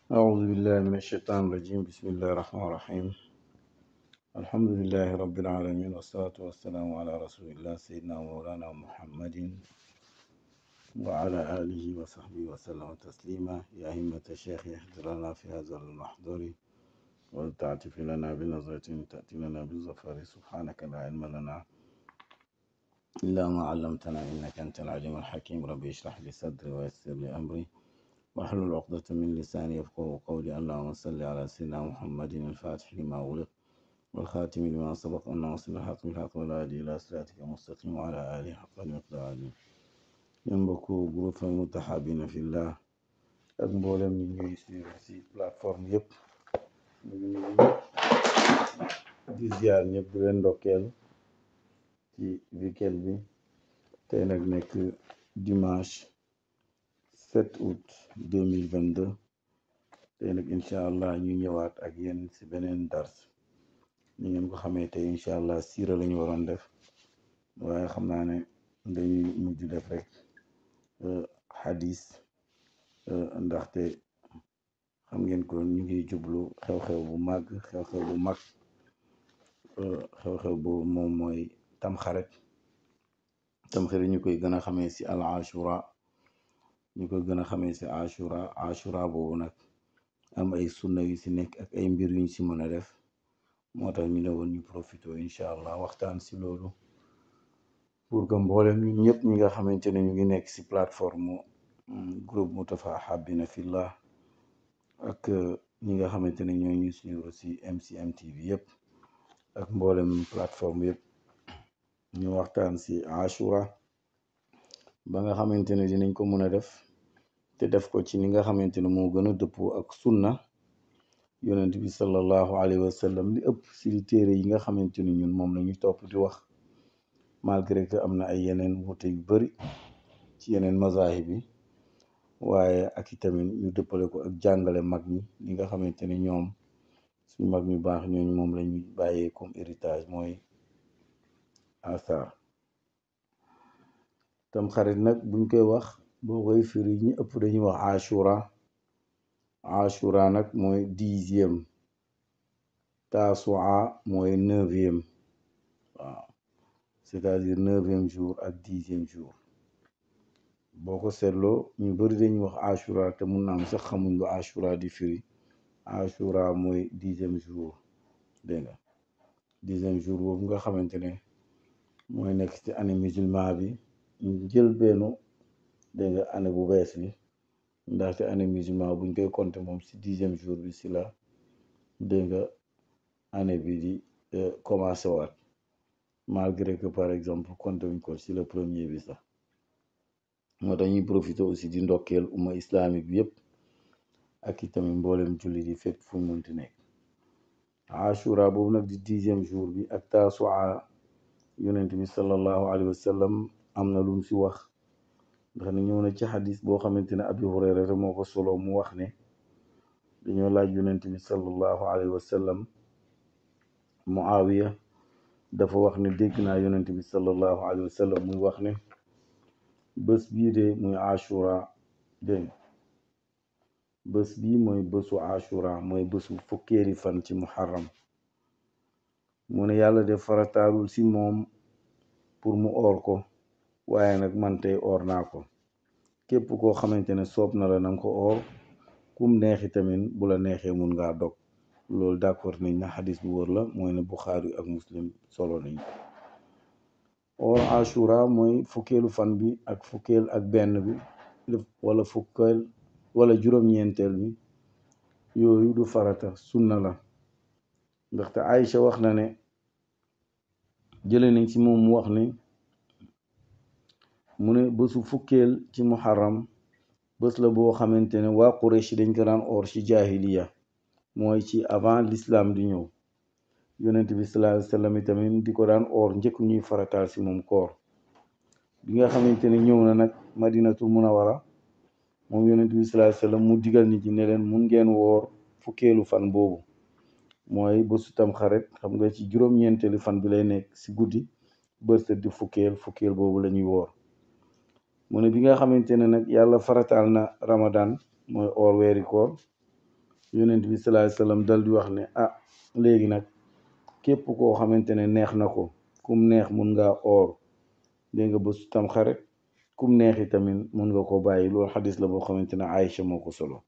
أعوذ بالله من الشيطان الرجيم بسم الله الرحمن الرحيم الحمد لله رب العالمين والصلاة والسلام على رسول الله سيدنا مولانا محمد وعلى آله وصحبه وسلم تسليما يا همة الشيخ احضر لنا في هذا المحضر ولتعتف لنا بنظرة تأتي لنا بالظفر سبحانك لا علم لنا إلا ما علمتنا إنك أنت العليم الحكيم ربي اشرح لي صدري ويسر لي أمري واحلل عقدة من لساني يفقه قولي اللهم صل على سيدنا محمد الفاتح لما أغلق والخاتم لما سبق أن نصل الحق بالحق والهادي إلى صراطك المستقيم وعلى آله حق المقدار العظيم yéen mbokku groupe Mutahabina Fillah ak mboolem ñi ñuy suivre si plateforme yëpp ñu ngi nuyu ñëpp di ziar ñëpp di leen ndokkeel ci weekend bi tey nag nekk dimanche 7 août 2022 tey nag incha allah ñu ñëwaat ak yéen si beneen dars ni ngeen ko xamee tey incha allah siira la ñu waroon def waaye xam naa ne dañuy mujj def rek xadis ndaxte xam ngeen ko ñu ngi jublu xew-xew bu màgg xew-xew bu mag xew-xew bu moom mooy tamxarit tamxarit ñu koy gën a xamee si al ashura ñu koy gën a xamee si ashura ashura boobu nag am ay sunna yu si nekk ak ay mbir yuñ si mën a def moo tax ñu ne woon ñu profité incha allah waxtaan si loolu pour que mboolem ñun ñëpp ñi nga xamante ne ñu ngi nekk si plateforme groupe Mutahabina Fillah ak ñi nga xamante ne ñoo ñu suivre si MCM TV yëpp ak mboolem plateforme yëpp ñu waxtaan si Ashura ba nga xamante ne dinañ ko mën a def te def ko ci ni nga xamante ne moo gën a dëppoo ak sunna yonent bi sallallahu alayhi wa sallam li ëpp si li téere yi nga xamante ne ñun moom la ñu topp di wax malgré que am na ay yeneen wuute yu bari ci yeneen mazahib yi waaye ak itamit ñu dëppale ko ak jàngale mag ñi li nga xamante ne ñoom suñu mag ñu baax ñooñu moom la ñuy bàyyee comme héritage mooy asar tam xarit nag buñ koy wax boo koy firi ñi ëpp dañuy wax ashura ashura nag mooy dixième tasua mooy neuvième waaw c'est-à-dire neuvième jour ak dixième jour boo ko seetloo ñu bari dañuy wax ashura te mun na am sax xamuñ lu ashura di firi ashura mooy dixième jour dégg nga dixième jour boobu nga xamante ne mooy nekk ci année musulman bi ñu jël benn dégg nga année bu bees bi ndaxte année musulman buñ koy compter moom si dixième jour bi si la dégg nga année bi di commencé waat malgré que par exemple compter wuñ ko si le premier bi sax moo tax ñuy profité aussi di ndokkeel umma islamique bi yëpp ak itamit mboolem jullit yi fépp fu mu mënti nekk ashura boobu nag di dixième jour bi ak tasua yonent bi sallallahu alayhi wa sallam am na lu mu si wax ndax ne ñëw na ci xadis boo xamante ne abi hurayrata moo ko solo mu wax ne dañoo laaj yonent bi sallallahu alayhi wa sallam muawiya dafa wax ne dégg naa yonent bi sallallahu alayhi wa sallam muy wax ne bés bii de muy ashura dégg bés bii mooy bésu ashura mooy bésu fukkeeri fan ci muharram mu ne yàlla def farataalul si moom pour mu oor ko waaye nag man tey oor naa ko képp koo xamante ne soob na la nanga ko oor kum neexi tamit bu la neexee mun ngaa dog loolu d'accord nañ na xadis bu wër la mooy ne Buxaari ak Muslim solo nañ oor ashura mooy fukkeelu fan bi ak fukkeel ak benn bi wala fukkeel wala juróom-ñeenteel bi yooyu du farata sunna la ndaxte Aïcha wax na ne jële nañ ci moom mu wax ne mu ne bésu fukkeel ci muharram bés la boo xamante ne waa Quraysh dañ ko daan oor ci jahiliya mooy ci avant l'islam di ñëw yonent bi sallallahu alayhi wasallam itamit di ko daan oor njëkk ñuy farataal si moom koor bi nga xamante ne ñëw na nag madinatul munawara moom yonent bi sallallahu alayhi wasallam mu digal nit ñi ne leen mun ngeen woor fukkeelu fan boobu mooy bésu tam xarit xam nga ci juróom-ñeenteelu fan bi lay nekk si guddi bërset di fukkeel fukkeel boobu la ñuy woor mu ne bi nga xamante ne nag yàlla farataal na ramadan mooy oor weeri koor yonent bi sallallahu alayhi wasallam dal di wax ne ah léegi nag képp koo xamante ne neex na ko kum neex mun ngaa oor dégg nga bésu tamxarit kum neexi tamit mun nga ko bàyyi loolu xadis la boo xamante ne Aïcha moo ko solo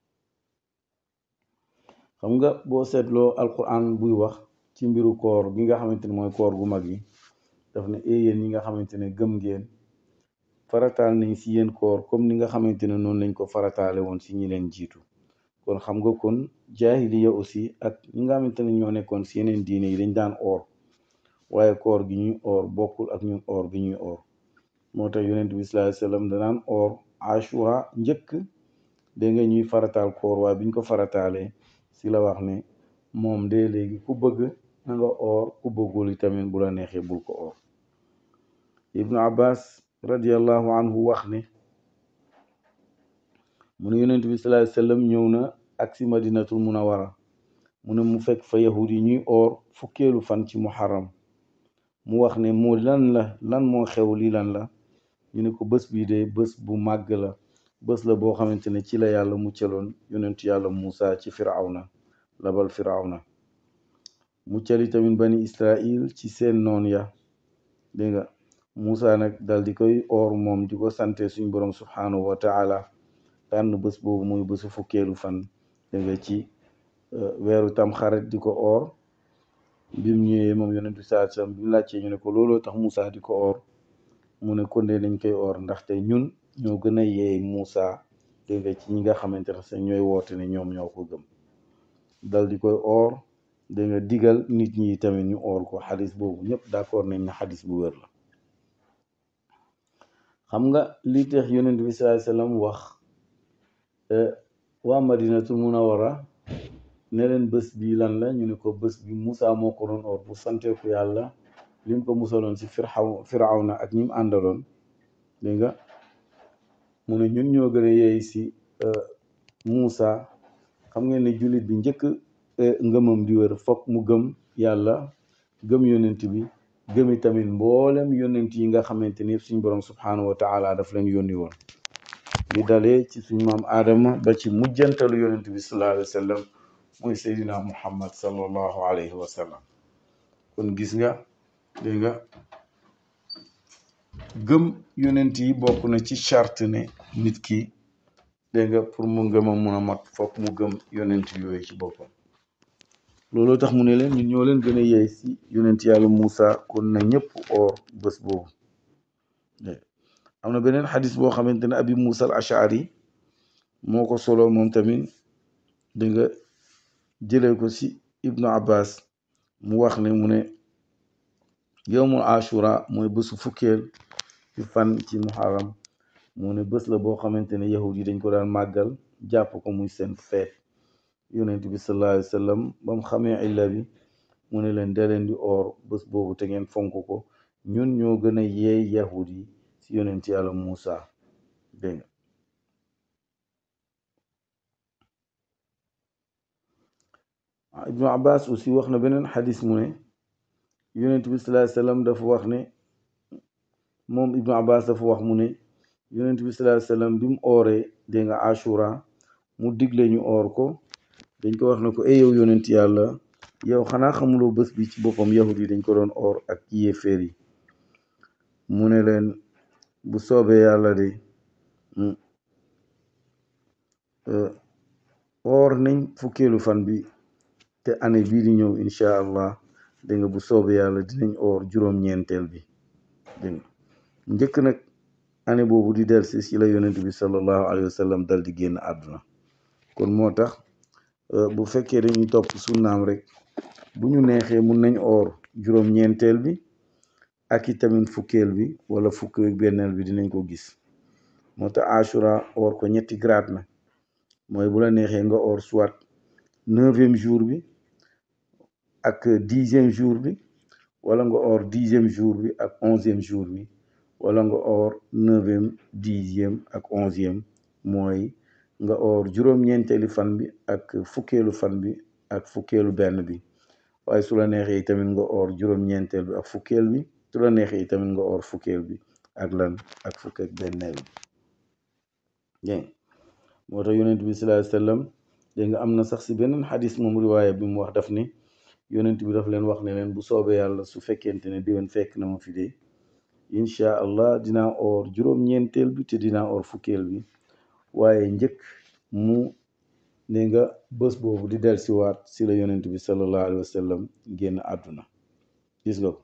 xam nga boo seetloo alquran buy wax ci mbiru koor gi nga xamante ne mooy koor gu mag yi daf ne ee yéen ñi nga xamante ne gëm ngeen farataal nañ si yéen koor comme ni nga xamante ne noonu lañ ko farataale woon si ñi leen jiitu kon xam nga kon jaahiliya aussi ak ñi nga xamante ne ñoo nekkoon si yeneen diine yi dañ daan oor waaye koor gi ñuy oor bokkul ak ñun oor gi ñuy oor moo tax yonent bi sallallahu alayhi wasallam danaan oor ashura njëkk dégg nga ñuy farataal koor waaye biñ ko farataalee si la wax ne moom de léegi ku bëgg na nga oor ku bëggul yi tamit bu la neexee bul ko oor ibnu abbas radiallahu anhu wax ne mu ne yonent bi sallallahu alayhi wasallam ñëw na ak si madinatul munawara mu ne mu fekk fa yahud yi ñuy oor fukkeelu fan ci muharram mu wax ne moo lan la lan moo xew lii lan la ñu ne ko bés bii de bés bu màgg la bés la boo xamante ne ci la yàlla muccaloon yonentu yàlla Muusa ci firawna labal firawna muccali tamit bani Israil ci seen noon ya dégg nga Muusa nag dal di koy oor moom di ko sante suñ borom subhanahu wa taala tànn bés boobu muy bésu fukkeelu fan dégg nga ci weeru tam xarit di ko oor bim ñëwee moom yonentu saa sam bi mu laajtee ñu ne ko looloo tax Muusa di ko oor mu ne kon de dañ koy oor ndaxte ñun ñoo gën a yeey Muusa dégg nga ci ñi nga xamante ne sax ñooy woote ne ñoom ñoo ko gëm dal di koy oor dégg nga digal nit ñi tamit ñu oor ko xadis boobu ñëpp d'accord nañ ne xadis bu wér la xam nga li tax yonent bi sallallahu alayhi wasallam wax waa madinatul munawara ne leen bés bi lan la ñu ne ko bés bi Muusa moo ko doon oor bu sante ko yàlla lim ko musaloon si firaw firawna ak ñim àndaloon dégg nga mu ne ñun ñoo gën a yeey si Muusa xam ngeen ne jullit bi njëkk ngëmam di wér fokk mu gëm yàlla gëm yonent bi gëmi tamit mboolem yonent yi nga xamante ni suñ borom subhanahu wa taala daf leen yónni woon li dalee ci suñ maam aadama ba ci mujjantalu yonent bi sallallahu alayhi wa sallam mooy seydina muhammad sallallahu alayhi wa sallam kon gis nga dégg nga gëm yonent yi bokk na ci charte ne nit ki dégg nga pour mu ngëmam mun a mat fokk mu gëm yonent yooyu ci boppam looloo tax mu ne leen ñun ñoo leen gën a yeey si yonent yàlla Muusa kon na ñëpp oor bés boobu am na beneen xadis boo xamante ne abi Muusa al Ashari moo ko solo moom tamit dégg nga jëlee ko si Ibnu Abbas mu wax ne mu ne yowmul ashura mooy bésu fukkeel ci fan ci muharram mu ne bés la boo xamante ne yahud yi dañ ko daan màggal jàpp ko muy seen feet yonent bi sallallahu alayhi wa sallam ba mu xamee illa bi mu ne leen dee leen di oor bés boobu te ngeen fonk ko ñun ñoo gën a yeey yahud yi si yonent yàlla Muusa dégg nga ibnu abbas aussi wax na beneen xadis mu ne yonent bi sallallahu alayhi wa sallam dafa wax ne moom ibnu abbas dafa wax mu ne yonent bi sallallahu alayhi wa sallam bi mu ooree dégg nga ashura mu digle ñu oor ko dañ ko wax ne ko ay yow yonent yàlla yow xanaa xamuloo bés bi ci boppam yahud yi dañ ko doon oor ak yéeféer yi mu ne leen bu soobee yàlla de oor nañ fukkeelu fan bi te année bii di ñëw incha allah dégg nga bu soobee yàlla dinañ oor juróom-ñeenteel bi dégg nga njëkk nag année boobu di delsi si la yonent bi sallallahu alayhi wa sallam dal di génn àdduna kon moo tax bu fekkee dañuy topp sunnaam rek bu ñu neexee mun nañ oor juróom-ñeenteel bi ak i tamit fukkeel bi wala fukk ak benneel bi dinañ ko gis moo tax ashura oor ko ñetti grade na mooy bu la neexee nga oor soit neuvième jour bi ak dixième jour bi wala nga oor dixième jour bi ak onzième jour bi wala nga oor neuvième dixième ak onzième mooy nga oor juróom-ñeenteeli fan bi ak fukkeelu fan bi ak fukkeelu benn bi waaye su la neexee tamit nga oor juróom-ñeenteel bi ak fukkeel bi su la neexee tamit nga oor fukkeel bi ak lan ak fukk ak benneel bi dégg moo tax yonent bi sallallahu alayhi wasallam dégg nga am na sax si beneen xadis moom riwaaya bi mu wax daf ni yonent bi daf leen wax ne leen bu soobee yàlla su fekkente ne déwén fekk na ma fi de incha allah dinaa oor juróom-ñeenteel bi te dinaa oor fukkeel bi waaye njëkk mu ne nga bés boobu di del siwaat si la yonent bi sallallahu alayhi wa sallam génn àdduna gis nga ko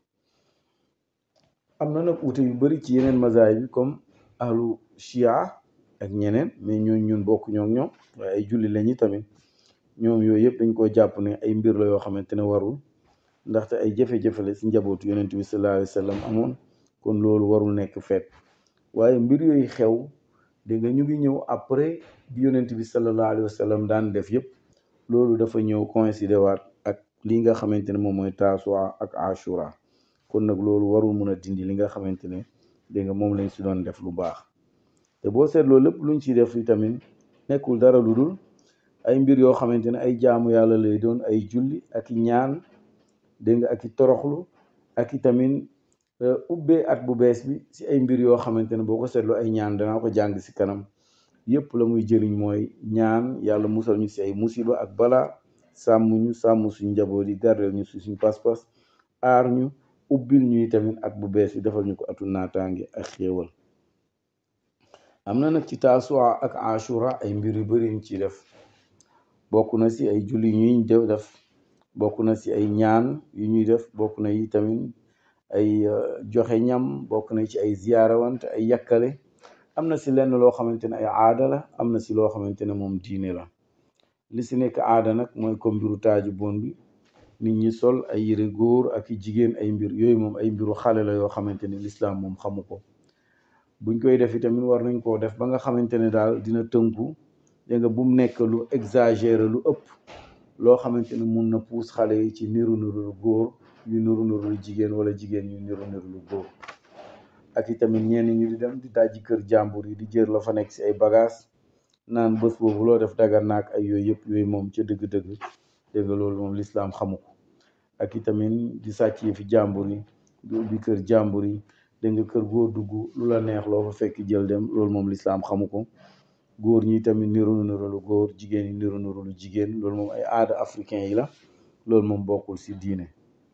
am na nag ute yu bari ci yeneen mazaay bi comme ahlu chia ak ñeneen mais ñooñ ñun bokk ñoo ñoom waaye ay julli lañu tamit ñoom yooyu yëpp dañ koo jàpp ne ay mbir la yoo xamante ne warul ndaxte ay jafe-jafe la si njabootu yonent bi sallallahu alayhi wa sallam amoon kon loolu warul nekk feet waaye mbir yooyu xew dégg nga ñu ngi ñëw après bi yonent bi sallallahu alayhi wa sallam daan def yëpp loolu dafa ñëw coïncider waat ak li nga xamante ne moom mooy taasuwa ak ashura kon nag loolu warul mun a dindi li nga xamante ne dégg nga moom lañ si doon def lu baax te boo seetloo lépp luñ ci def yi tamit nekkul dara lu dul ay mbir yoo xamante ne ay jaamu yàlla lay doon ay julli ak i ñaan dégg nga ak i toroxlu ak i tamit ubbee at bu bees bi si ay mbir yoo xamante ne boo ko seetloo ay ñaan danaa ko jàng si kanam yëpp la muy jëriñ mooy ñaan yàlla musal ñu si ay musiba ak balaa sàmm ñu sàmm suñ njaboot yi gardel ñu si suñ pas-pas aar ñu ubbil ñuy tamit at bu bees bi defal ñu ko atu naataange ak xéewal am na nag ci taasuwa ak ashura ay mbir yu bari ñu ci def bokk na si ay julli ñuy def bokk na si ay ñaan yu ñuy def bokk na yi tamit ay joxe ñam bokk na ci ay ziyaarawante ay yàkkale am na si lenn loo xamante ne ay aada la am na si loo xamante ne moom diine la li si nekk aada nag mooy comme mbiru taaju boon bi nit ñi sol ay yëre góor ak i jigéen ay mbir yooyu moom ay mbiru xale la yoo xamante ne lislaam moom xamu ko buñ koy def itamit war nañ koo def ba nga xamante ne daal dina tënku dégg nga bu mu nekk lu exagéré lu ëpp loo xamante ne mun na puus xale yi ci niru niru lu góor yu niru niru lu jigéen wala jigéen yu niru niru lu góor ak itamit ñenn ñu di dem di dajji kër jàmbur yi di jër la fa nekk si ay bagage naan bés boobu loo def daga naak ay yooyu yëpp yooyu moom ca dëgg-dëgg dégg nga loolu moom lislaam xamu ko ak itamit di sàcc yi fi jàmbur yi di ubbi kër jàmbur yi dégg nga kër góor dugg lu la neex loo fa fekk jël dem loolu moom lislaam xamu ko góor ñi tamit niru niru lu góor jigéen ñi niru niru lu jigéen loolu moom ay aada africain yi la loolu moom bokkul si diine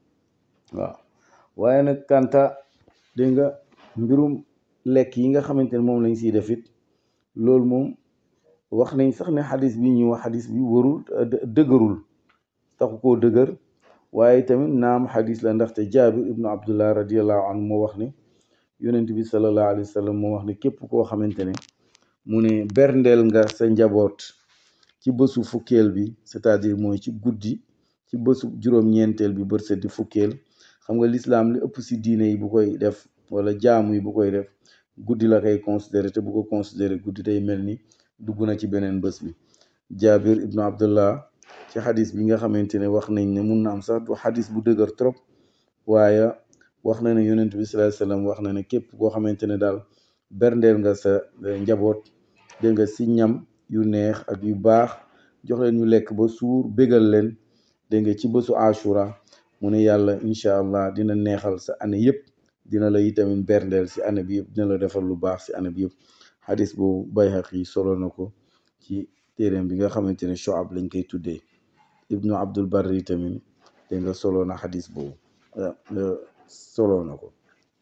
waaw waaye nag kanta dégg nga mbirum lekk yi nga xamante ne moom lañ siy def it loolu moom wax nañ sax ne xadis bi ñuy wax xadis bi warul dëgërul taxu koo dëgër waaye tamit naam xadis la ndaxte jaabir ibnu abdullah radiallahu anhu moo wax ne yonent bi salallahu alayhi wa sallam moo wax ne képp koo xamante ne mu ne berndeel nga sa njaboot ci bésu fukkeel bi c'est-à-dire mooy ci guddi ci bésu juróom-ñeenteel bi bët set di fukkeel xam nga lislaam li ëpp si diine yi bu koy def wala jaamu yi bu koy def guddi la koy considéré te bu ko considéré guddi day mel ni dugg na ci beneen bés bi jaabir ibnu abdullah ci xadis bi nga xamante ne wax nañ ne mun na am sax du xadis bu dëgër trop waaye wax na ne yonent bi sallallahu alayhi wasallam wax na ne képp koo xamante ne daal berndeel nga sa njaboot dégg nga si ñam yu neex ak yu baax jox leen ñu lekk ba suur bégal leen dégg nga ci bésu ashura mu ne yàlla incha allah dina neexal sa année yëpp dina la itamit berndeel si année bi yëpp dina la defal lu baax si année bi yëpp xadis boobu Bayhaqi solo na ko ci téeréem bi nga xamante ne Shu'ab lañ koy tuddee ibnu Abdul Barri tamit dégg nga solo na xadis boobu solo na ko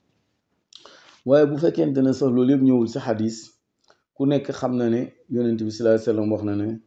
waaye bu fekkente ne sax loolu yëpp ñëwul si xadis ku nekk xam na ne yonent bi sallallahu alayhi wasallam wax na ne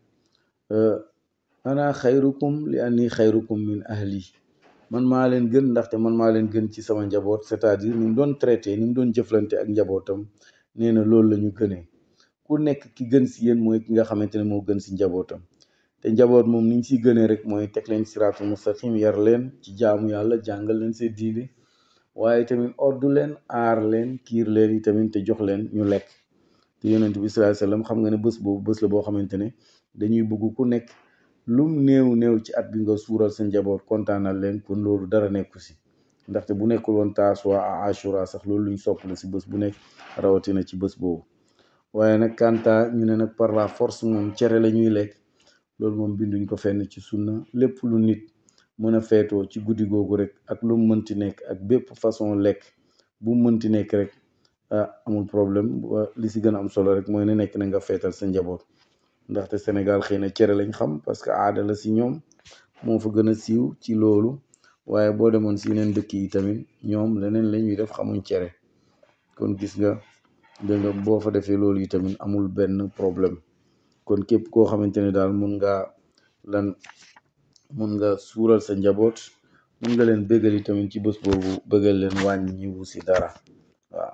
ana xayrukum li anni xayrukum min ahli man maa leen gën ndaxte man maa leen gën ci sama njaboot c'est-à-dire ni mu doon traité ni mu doon jëflante ak njabootam nee na loolu la ñu gënee ku nekk ki gën si yéen mooy ki nga xamante ne moo gën si njabootam te njaboot moom ni ñu siy gënee rek mooy teg leen siraatul mustaqim yar leen ci jaamu yàlla jàngal leen seen diine waaye tamit oddu leen aar leen kiir leen yi tamit te jox leen ñu lekk te yonent bi sallallahu alayhi wasallam xam nga ne bés boobu bés la boo xamante ne dañuy bëgg ku nekk lum néew néew ci at bi nga suural sa njaboot kontaanal leen kon loolu dara nekku si ndaxte bu nekkul woon taasuwa a ashura sax loolu luñ sopp la si bés bu nekk rawatina ci bés boobu waaye nag kanta ñu ne nag par la force moom cere la ñuy lekk loolu moom binduñ ko fenn ci sunna lépp lu nit mën a feetoo ci guddi googu rek ak lu mu mënti nekk ak bépp façon lekk bu mu mënti nekk rek ah amul problème li si gën a am solo rek mooy ne nekk na nga feetal sa njaboot ndaxte Sénégal xëy na cere lañ xam parce que aada la si ñoom moo fa gën a siiw ci loolu waaye boo demoon si yeneen dëkk yi tamit ñoom leneen la ñuy def xamuñ cere kon gis nga dégg nga boo fa defee loolu yi tamit amul benn problème kon képp koo xamante ne daal mun ngaa lan mun nga suural sa njaboot mun nga leen bëggal yi tamit ci bés boobu bëggal leen wàññi ñiwu si dara waaw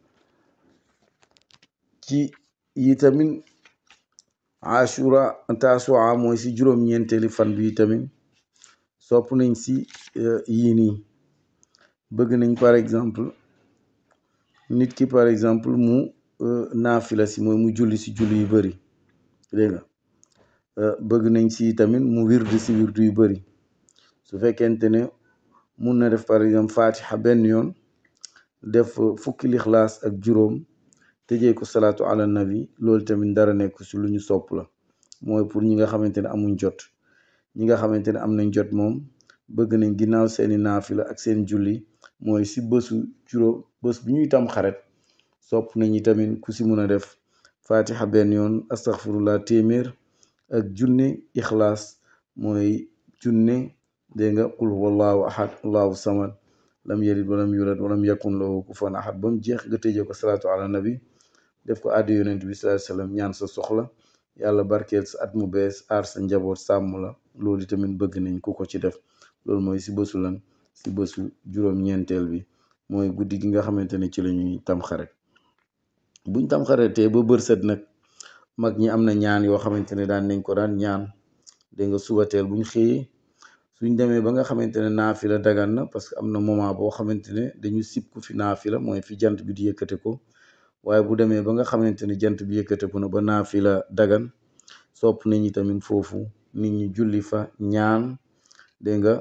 ci yi tamit ashura tasua mooy si juróom-ñeenteeli fan bi tamit sopp nañ si yii nii bëgg nañ par exemple nit ki par exemple mu naafila si mooy mu julli si julli yu bëri dégg nga bëgg nañ si tamit mu wirdu si wirdu yu bëri su fekkente ne mun na def par exemple fatiha benn yoon def fukki lixlaas ak juróom tëjee ko salaatu ala nabi loolu tamit dara nekk si lu ñu sopp la mooy pour ñi nga xamante ne amuñ jot ñi nga xamante ne am nañ jot moom bëgg nañ ginnaaw seeni naafila ak seen julli mooy si bësu juróom bës bi ñuy tam xaret sopp nañu tamit ku si mun a def fatiha benn yoon astaghfirullah téeméer ak junne ixlaas mooy junne dégg nga qul huwallahu ahad allahu samad lam yalid walam yulad walam yakun lahu kufuwan ahad ba mu jeex nga tëjee ko salaatu ala nabi def ko addi yonent bi sallallahu alayhi wasallam ñaan sa soxla yàlla barkeel sa at mu bees aar sa njaboot sàmm la loolu tamit bëgg nañ ku ko ci def loolu mooy si bësu lan si bësu juróom-ñeenteel bi mooy guddi gi nga xamante ne ci la ñuy tamxaret buñ tamxaretee ba bër set nag mag ñi am na ñaan yoo xamante ne daan nañ ko daan ñaan dégg nga subateel buñ xëyee suñ demee ba nga xamante ne naafila dagan na parce que am na moment boo xamante ne dañu sib ku fi naafila mooy fi jant bi di yëkkate ko waaye bu demee ba nga xamante ne jant bi yëkkate ko na ba naafila dagan sopp nañ ñi tamit foofu nit ñi julli fa ñaan dégg nga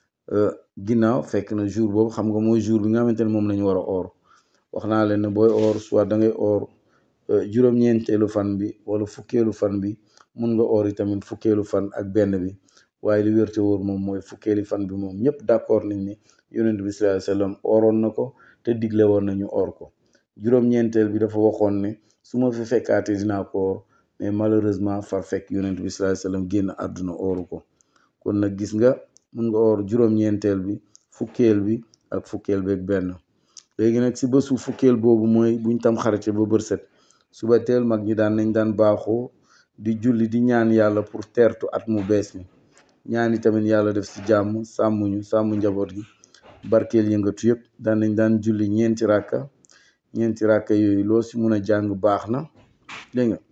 ginnaaw fekk na jour boobu xam nga mooy jour bi nga xamante ne moom la ñu war a oor wax naa leen ne booy oor soit da ngay oor juróom-ñeenteelu fan bi wala fukkeelu fan bi mun nga oor tamit fukkeelu fan ak benn bi waaye li wérte wóor moom mooy fukkeeli fan bi moom ñëpp d'accord nañ ne yonent bi sallallahu alayhi wasallam ooroon na ko te digle woon nañu oor ko juróom-ñeenteel bi dafa waxoon ne su ma fi fekkaatee dinaa ko oor mais malheureusement far fekk yonent bi sallallahu alayhi wasallam génn àdduna ooru ko kon nag gis nga mun nga oor juróom-ñeenteel bi fukkeel bi ak fukkeel bi ak benn léegi nag si bésu fukkeel boobu mooy buñ tam xarite ba bër set suba teel mag ñi daan nañ daan baaxoo di julli di ñaan yàlla pour teertu at mu bees mi ñaani tamit yàlla def si jàmm sàmmuñu sàmm njaboot gi barkeel yëngatu yëpp daan nañ daan julli ñeenti ràkka ñeenti ràkka yooyu loo si mun a jàng baax na dégg nga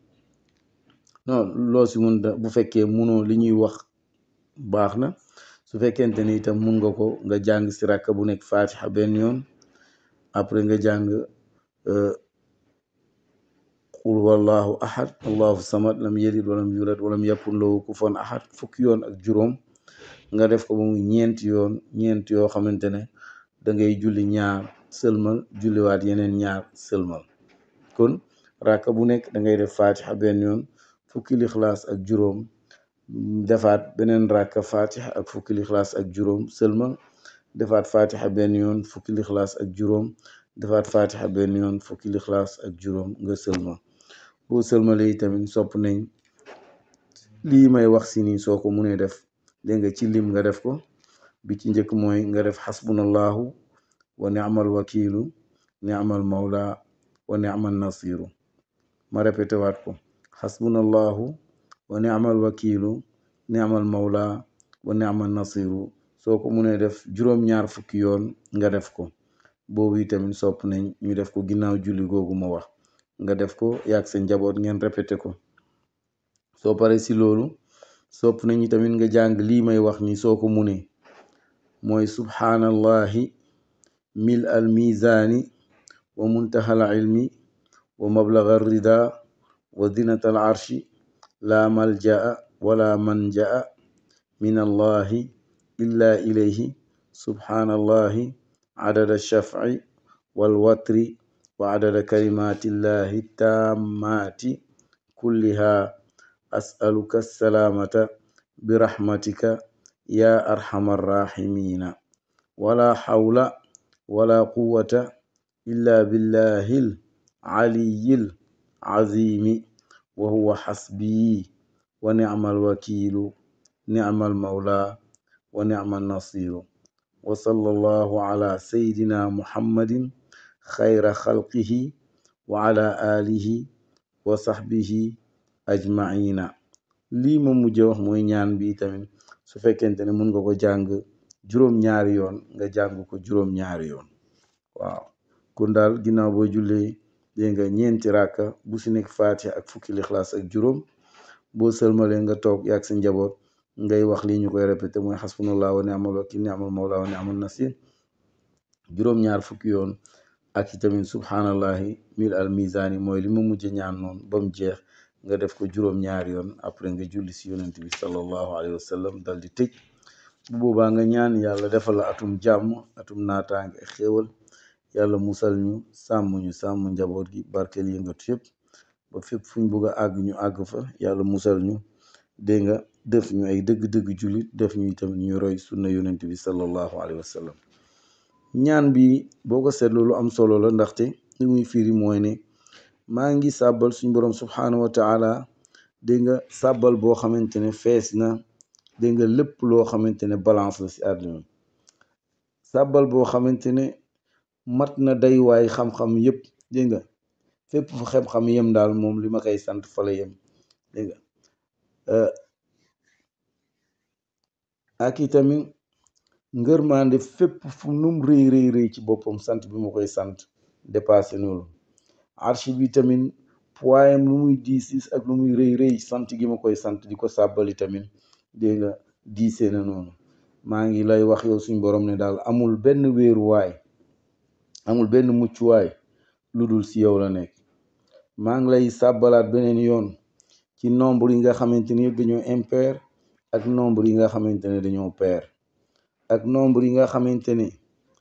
non loo si mun bu fekkee munoo li ñuy wax baax na su fekkente ni itam mun nga ko nga jàng si ràkka bu nekk fatiha benn yoon après nga jàng qul wallahu ahad allahu samad lam yalid walam yulad walam yakun lahu kufuwan ahad fukki yoon ak juróom nga def ko ba muy ñeenti yoon ñeenti yoo xamante ne da ngay julli ñaar sëlmal julliwaat yeneen ñaar sëlmal kon ràkka bu nekk da ngay def fatiha benn yoon fukki lixlaas ak juróom defaat beneen ràkka fatiha ak fukki lixlaas ak juróom sëlmal defaat fatiha benn yoon fukki lixlaas ak juróom defaat fatiha benn yoon fukki lixlaas ak juróom nga sëlmal boo sëlmalee tamit sopp nañ lii may wax si nii soo ko munee def dégg nga ci lim nga def ko bi ci njëkk mooy nga def xasbunallahu wa ni'mal wakiilu ni'mal mawla wa ni'mal nasiru ma répété waat ko xasbunallahu wa ni'mal wakiilu ni'mal mawla wa ni'mal nasiru soo ko munee def juróom-ñaar fukki yoon nga def ko boobu itamit sopp nañ ñu def ko ginnaaw julli googu ma wax nga def ko yaag sa njaboot ngeen répété ko soo pare si loolu sopp nañu tamit nga jàng lii may wax ni soo ko munee mooy subhaanallahi mil al mizaani wa muntaha al ilmi wa mablaga rida wa zinata al arshi la maljaa wala manjaa min allahi illa ilayhi subhaanallahi adada shaf'i wal watri wa adada kalimatillahi tammati kulliha as'aluka salaamata birahmatika ya arhamar rahimina wala hawla wala quwwata illa billahil aliyyil azimi wa huwa hasbi wa ni'mal wakiilu ni'mal mawla wa ni'mal nasiru wa sallallahu ala sayyidina muhammadin xayra xalqihi wa ala alihi wa sahbihi ajmaina lii ma mujj wax mooy ñaan bi tamit su fekkente ne mun nga ko jàng juróom-ñaari yoon nga jàng ko juróom-ñaari yoon waaw kon daal ginnaaw boo jullee dégg nga ñeenti ràkka bu si nekk faatiha ak fukki lixlaas ak juróom boo sëlmalee nga toog yaag sa njaboot ngay wax lii ñu koy répété mooy xasbunallah wa ni'mal wakil ni'mal mawla wa ni'mal nasir juróom-ñaar fukki yoon ak itamit subhanallahi mil al mizani mooy li ma mujj ñaan noonu ba mu jeex nga def ko juróom-ñaari yoon après nga julli si yonent bi sallallahu alayhi wa sallam dal di tëj bu boobaa nga ñaan yàlla defal la atum jàmm atum naataange ak xéewal yàlla musal ñu sàmm ñu sàmm njaboot gi barkeel yëngatu yëpp ba fépp fuñ bugg a àgg ñu àgg fa yàlla musal ñu dégg nga def ñu ay dëgg-dëgg jullit def ñu itam ñu roy sunna yonent bi sallallahu alayhi wa sallam ñaan bi boo ko seetlu lu am solo la ndaxte li muy firi mooy ne maa ngi sàbbal suñ borom subhanahu wa taala dégg nga sàbbal boo xamante ne fees na dégg nga lépp loo xamante ne balance la si àdduna sàbbal boo xamante ne mat na day waay xam-xam yëpp dégg nga fépp fu xam-xam yem daal moom li ma koy sant fa la yem dégg nga ak itamit ngërmande fépp fu num rëy rëy rëy ci boppam sant bi ma koy sant dépassé noonu archi bi tamit poids lu muy diis diis ak lu muy rëy rëy sant gi ma koy sant di ko sàbbali tamit dégg nga diisee na noonu maa ngi lay wax yow suñ borom ne daal amul benn wéeruwaay amul benn muccuwaay lu dul si yow la nekk maa ngi lay sàbbalaat beneen yoon ci nombre yi nga xamante ne yëpp dañoo impair ak nombre yi nga xamante ne dañoo pair ak nombre yi nga xamante ne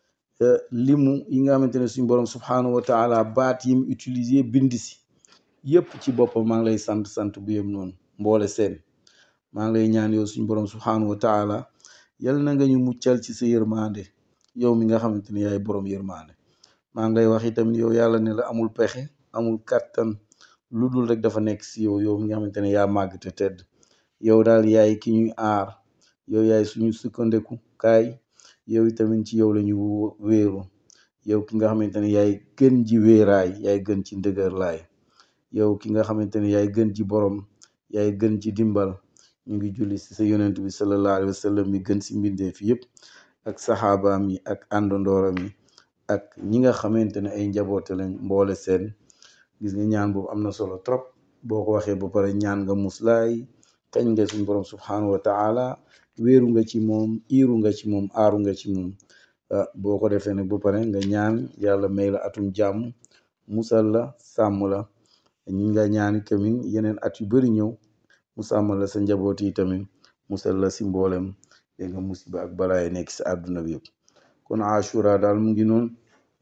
limu yi nga xamante ne suñ borom subhanahu wa taala baat yim utiliser bind si yëpp ci boppam maa ngi lay sant sant bu yem noonu mboole seen maa ngi lay ñaan yow suñ borom subhanahu wa taala yal na nga ñu muccal ci sa yërmande yow mi nga xamante ne yaay borom yërmande maa ngi lay wax itamit yow yàlla ne la amul pexe amul kàttan lu dul rek dafa nekk si yow yow mi nga xamante ne yaa màgg te tedd yow daal yaay ki ñuy aar yow yaay suñu sukkandeku kaay yow itamit ci yow la ñu wéeru yow ki nga xamante ne yaay gën ji wéeraay yaay gën ci ndëgër laay yow ki nga xamante ne yaay gën ci borom yaay gën ci dimbal ñu ngi julli si sa yonent bi sallallahu alayhi wa sallam mi gën si mbindeef yëpp ak saxaabaam yi ak àndandooram yi ak ñi nga xamante ne ay njaboote lañ mboole seen gis nga ñaan boobu am na solo trop boo ko waxee ba pare ñaan nga muslaay kañ nga suñ borom subhanahu wa taala wéeru nga ci moom iiru nga ci moom aaru nga ci moom boo ko defee nag ba pare nga ñaan yàlla may la atum jàmm musal la sàmm la ñi nga ñaani tamit yeneen at yu bari ñëw mu sàmmal la sa njaboot yi tamit musal la si mboolem dégg nga musiba ak balaay nekk si àdduna bi yëpp kon ashura daal mu ngi noonu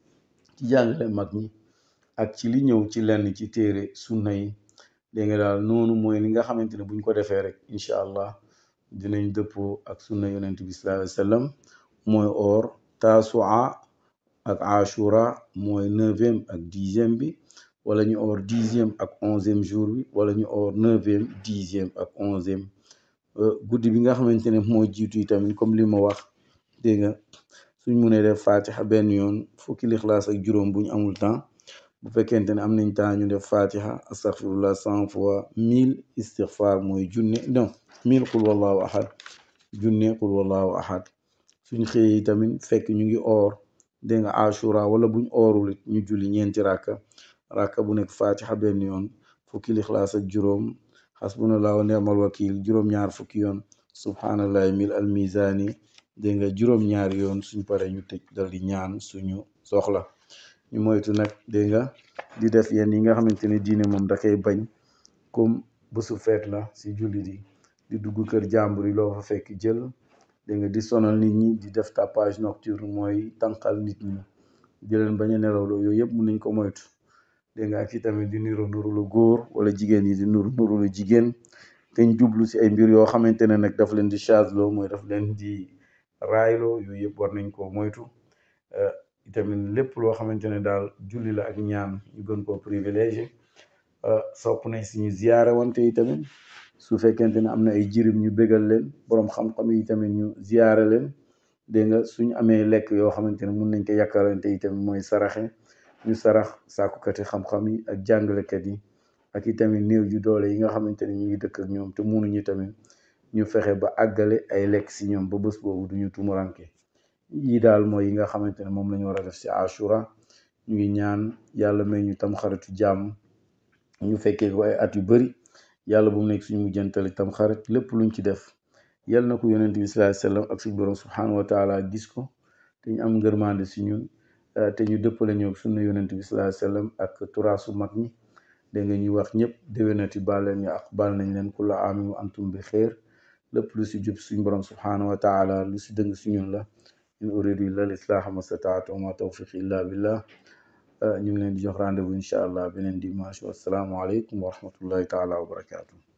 ci jàngale mag ñi ak ci li ñëw ci lenn ci téere sunna yi dégg nga daal noonu mooy li nga xamante ne buñ ko defee rek incha allah dinañ dëppoo ak sunna yonent bi sallallahu alayhi wa sallam mooy or tasua ak ashura mooy neuvième ak dixième bi wala ñu or dixième ak onzième jour bi wala ñu or neuvième dixième ak onzième guddi bi nga xamante ne moo jiitu yi tamit comme li ma wax dégg nga suñ mënee def fatiha benn yoon fukki lixlaas ak juróom bu ñu amul temps bu fekkente ne am nañ temps ñu def fatiha astaghfirullah cent fois mille istighfar mooy junne non mille qul wallahu ahad junne qul wallahu ahad suñ xëyee tamit fekk ñu ngi or dégg nga ashura wala buñ oorul it ñu julli ñeenti rakka rakka bu nekk fatiha benn yoon fukki lixlaas ak juróom xasbunallah wa ni'mal wakil juróom-ñaar fukki yoon subhanallahi mil al mizani dégg nga juróom-ñaari yoon suñ pare ñu tëj dal di ñaan suñu soxla ñu moytu nag dégg nga di def yenn yi nga xamante ne diine moom da koy bañ comme bésu feet la si jullit yi di dugg kër jàmbur yi loo fa fekk jël dégg nga di sonal nit ñi di def tapage nocturne mooy tànqal nit ñi di leen bañ a nelawloo yooyu yëpp mun nañ ko moytu dégg nga ak itamit di nuru nuru lu góor wala jigéen yi di nuru nuru lu jigéen te ñu jublu si ay mbir yoo xamante ne nag daf leen di chaaseloo mooy daf leen di raayloo yooyu yëpp war nañ koo moytu itamit lépp loo xamante ne daal julli la ak ñaan ñu gën koo privilégié sopp nañ si ñu ziyaare wante itamit su fekkente ne am na ay jirim ñu bégal leen boroom xam-xam yi tamit ñu ziyaare leen dégg nga suñu amee lekk yoo xamante ne mun nañ ko yàkkalante yi tamit mooy saraxe ñu sarax sàkkukati xam-xam yi ak jàngalekat yi ak i tamit néew ju doole yi nga xamante ne ñu ngi dëkk ak ñoom te munuñu tamit ñu fexe ba àggale ay lekk si ñoom ba bés boobu duñu tumuranke yii daal mooy yi nga xamante ne moom la ñu war a def si ashura ñu ngi ñaan yàlla may ñu tam xaritu jàmm ñu fekkee ko ay at yu bari yàlla bu mu nekk suñu mujjantali tam xarit lépp luñ ci def yal na ko yonent bi sallallahu alayhi wasallam ak suñu borom subhanahu wa taala gis ko te ñu am ngërmande si ñun te ñu dëppale ñoo sunna yonent bi sallallahu alayhi wasallam ak turaasu mag ñi da nga ñuy wax ñëpp déwénati baal leen ñu ak baal nañ leen kulla aamin wa antum bi xeer lépp lu si jub suñu borom subhanahu wa taala lu si dëng si ñun la in uridu illa al islaha ma stataatu wa ma tawfiqi illa billah ñu ngi leen di jox rendez-vous incha allah beneen dimanche wassalaamu aleykum wa rahmatullahi taala wa barakatuh